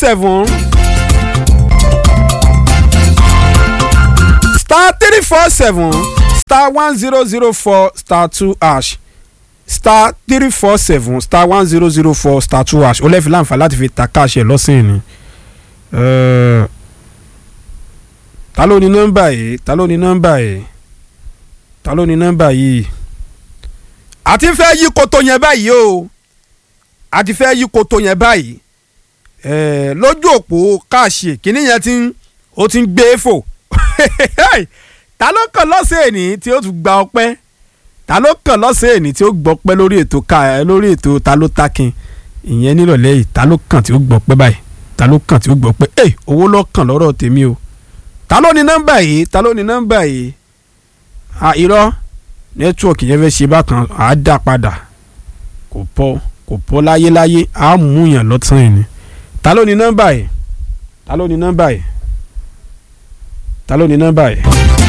seven star three four seven star one zero zero four star two hash star three four seven star one zero zero four star two hash ó lẹ́ẹ̀fi láǹfà láti fi ta káàṣì ẹ̀ lọ́sìn ni. Eh, ta ló ní nọ́mbà yìí ta ló ní nọ́mbà yìí ta ló ní nọ́mbà yìí. àti fẹ́ yí koto yẹn báyìí o àti fẹ́ yí koto yẹn báyìí Eh, lójú òpó káàṣì kìíní yẹn ti ń ó ti ń gbé fò ta ló kàn lọ́sẹ̀ èní tí ó tún gba ọpẹ́ ta ló kàn lọ́sẹ̀ èní tí ó gbọ́pẹ́ lórí ètò ká lórí ètò ta ló takin ìyẹn nírọ̀lẹ́ yìí ta ló kàn tí ó gbọ́pẹ́ báyìí ta ló kàn tí ó gbọ́pẹ́ ẹ owó ló kàn lọ́rọ̀ tèmi o ta ló ní nọ́mbà yìí ta ló ní nọ́mbà yìí à irọ́ nẹ́tíwọ̀kì yẹn fẹ́ ṣe bákan à á dà padà kò pọ̀ kò pọ̀ láyéláyé à á mú yàn lọ́tàn yìí ni ta ló ní nọ́mbà yìí ta ló ní nọ́mbà yìí ta ló ní nọ́mbà yìí.